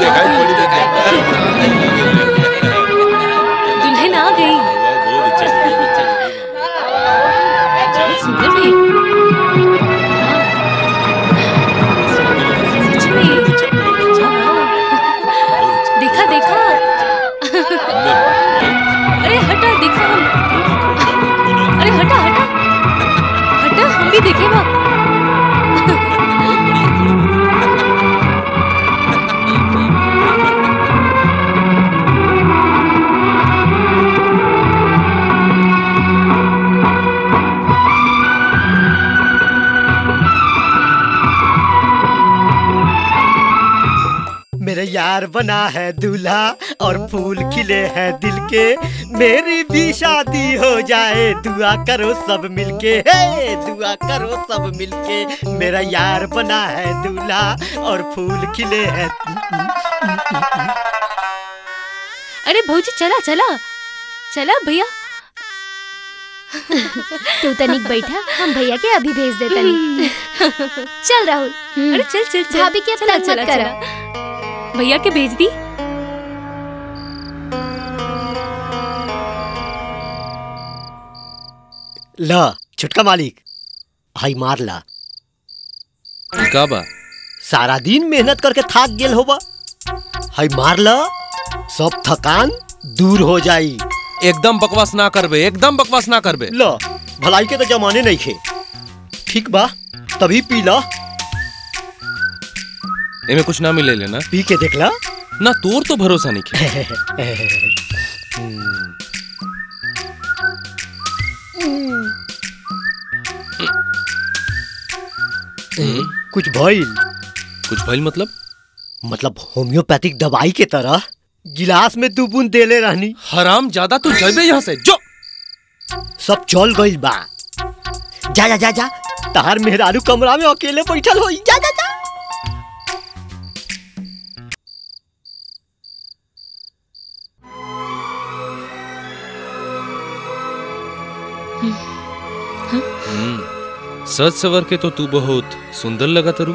देखा बड़ी देखा दुल्हन आ गई बहुत अच्छा बहुत सुंदर भी सच में देखा देखा अरे हटा देखा हम अरे हटा हटा हटा हम भी देखे बा मेरा यार बना है दूल्हा और फूल खिले हैं दिल के मेरी भी शादी हो जाए दुआ करो सब मिलके हे दुआ करो सब मिलके मेरा यार बना है दूल्हा और फूल खिले हैं अरे भौजी चला चला चला भैया तू तनिक बैठा हम भैया के अभी भेज दे तनी चल राहुल अरे चल चल चल भाभी के अब चला, तंग चला, मत करा चला। भैया के भेज दी ला छुटका मालिक हाई मार ला का बा सारा दिन मेहनत करके थाक गेल होबा हाई मार ला सब थकान दूर हो जाई एकदम बकवास ना करबे एकदम बकवास ना करबे ला भलाई के तो जमाने नहीं खे ठीक बा तभी पी ला एमे कुछ ना मिले लेना पी के देख ला ना तोर तो भरोसा नहीं खे कुछ भइल कुछ भइल मतलब मतलब होम्योपैथिक दवाई के तरह गिलास में दो बूंद देले रहनी हराम ज्यादा तू जइबे यहाँ से जो सब चल गइल बा जा जा जा जा तार मेहरारू कमरा में अकेले बैठल होई जा जा जा हम्म, सच सवर के तो तू बहुत सुंदर लगा तरू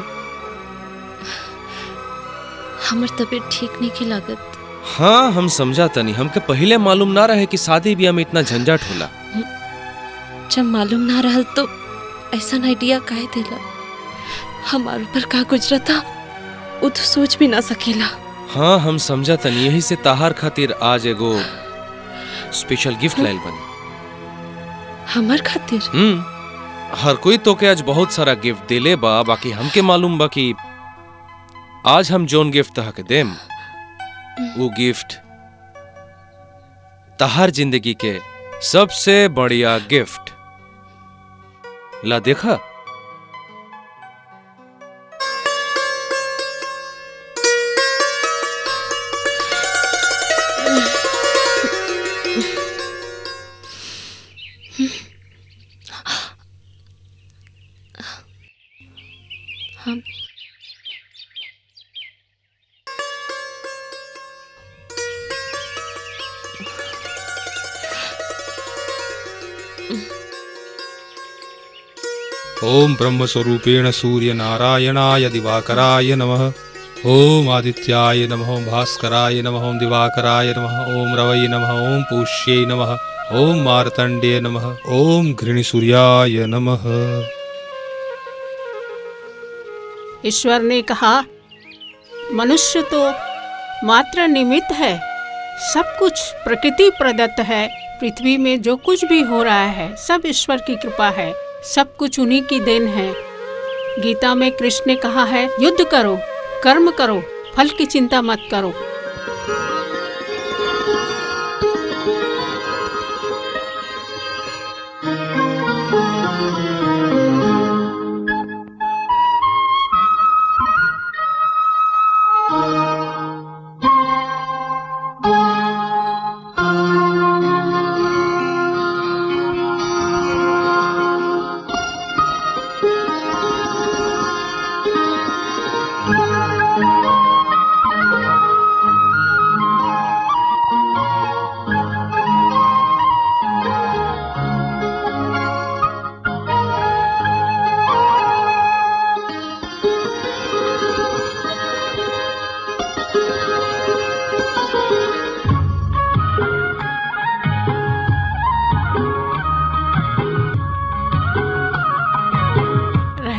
हमर तबीयत ठीक नहीं की लागत हाँ हम समझा तनी हमके पहले मालूम ना रहे कि शादी ब्याह में इतना झंझट होला जब मालूम ना रहल तो ऐसा आइडिया काहे देला हमार ऊपर का गुजरता वो तो सोच भी ना सकेला हाँ हम समझा तनी यही से ताहार खातिर आज एगो स्पेशल गिफ्ट लाइल बनी हमार खातिर हम्म हर कोई तो के आज बहुत सारा गिफ्ट देले बा बाकी हमके मालूम बा कि आज हम जोन गिफ्ट तहा के देम वो गिफ्ट तहार जिंदगी के सबसे बढ़िया गिफ्ट ला देखा हम ओम ब्रह्मस्वरूपेण सूर्य नारायणाय दिवाकराय नमः ओम आदित्याय नमः ओम भास्कराय नमः ओम दिवाकराय नमः ओम रवये नमः ओम पुष्यै नमः ओम मार्तण्डे नमः ओम घृणिसूर्याय नमः ईश्वर ने कहा मनुष्य तो मात्र निमित्त है सब कुछ प्रकृति प्रदत्त है पृथ्वी में जो कुछ भी हो रहा है सब ईश्वर की कृपा है सब कुछ उन्हीं की देन है गीता में कृष्ण ने कहा है युद्ध करो कर्म करो फल की चिंता मत करो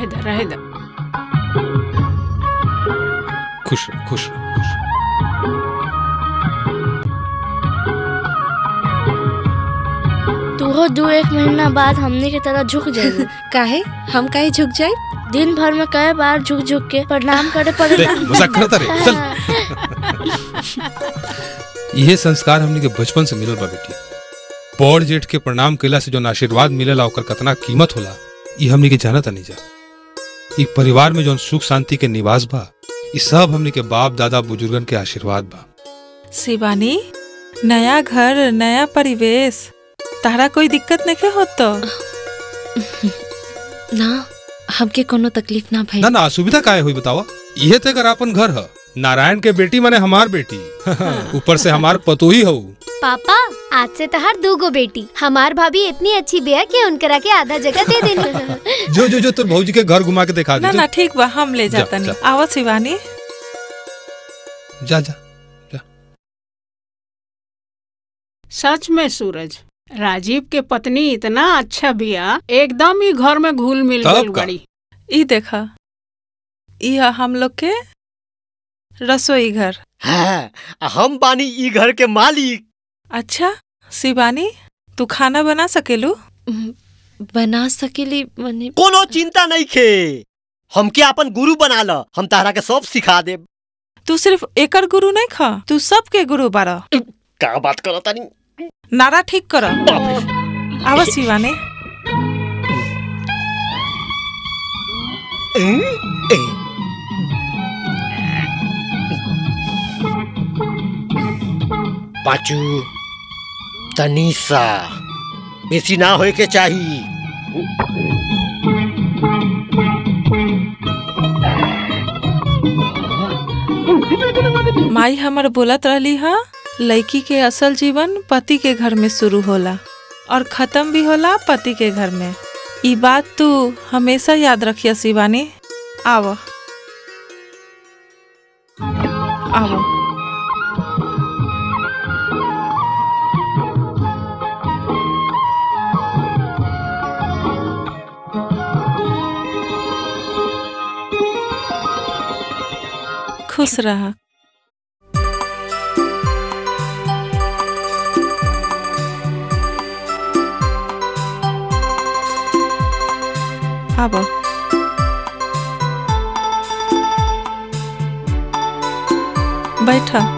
दे रहे दे खुश रहो खुश रहो खुश रहो। तू हो दो एक महीना बाद हमने की तरह झुक जाएगी काहे हम काहे झुक जाए दिन भर में कई बार झुक झुक के प्रणाम करे दे, पड़ेगा मजाक करता रे चल यह संस्कार हमने के बचपन से मिलल बा बेटी बड़ जेठ के प्रणाम कैला से जो आशीर्वाद मिलेला ओकर कितना कीमत होला ई हमने के जानत नहीं जा ई परिवार में जो सुख शांति के निवास बा ई सब हमने के बाप दादा बुजुर्गन के आशीर्वाद बा शिवानी नया घर नया परिवेश तारा कोई दिक्कत नहीं होत तो ना हमके कोनो तकलीफ ना भई ना ना असुविधा काहे हुई बतावा यह ते कर अपन घर ह नारायण के बेटी माने हमार बेटी ऊपर से हमार पतोही हऊ पापा आज से तहार दो गो बेटी हमार भाभी इतनी अच्छी बिया कि उनकरा के आधा जगह दे देनी जो जो जो तो भौजी के घर घुमा के दिखा ना दे ना ठीक बा हम ले जा, जाता नहीं जा। आवा शिवानी जा जा सच में सूरज राजीव के पत्नी इतना अच्छा बिया एकदम ही घर में घुल मिल तब गई का? बड़ी ई देखा ई है हम लोग के रसोई घर हाँ, हम बानी ई घर के मालिक अच्छा शिवानी तू खाना बना सकेलू हम्म, बना सकेली मने कोनो चिंता नहीं खे हमके अपन गुरु बना ल हम तारा के सब सिखा देब तू सिर्फ एकर गुरु नहीं खा तू सबके गुरु बारा का बात करो तानी नारा ठीक कर बाप रे आवा शिवानी ए, ए। पाचू तनीसा बेसी ना होए के चाही माई हमर बोलत रहली हा लड़की के असल जीवन पति के घर में शुरू होला और खत्म भी होला पति के घर में ई बात तू हमेशा याद रखिया शिवानी आव आव खुश रहा आब बैठा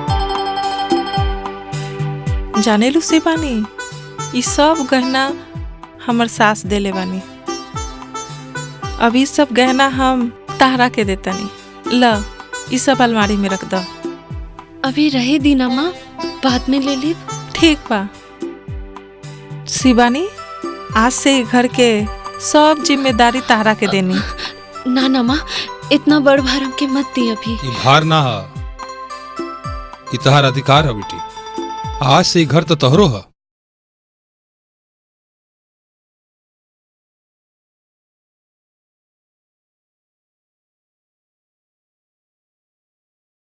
जाने लू से बानी ई सब गहना हमर सास देले बानी अभी सब गहना हम ताहरा के देतनी ल ई सब अलमारी में रख दो अभी रहे दीना माँ बाद में ले ली ठीक बा शिवानी आज से ई घर के सब जिम्मेदारी ताहरा के देनी ना ना माँ इतना बड़ भार हमके मत दी अभी ई भार ना ह ई तहार अधिकार है बेटी आज से ई घर तो तोहरो है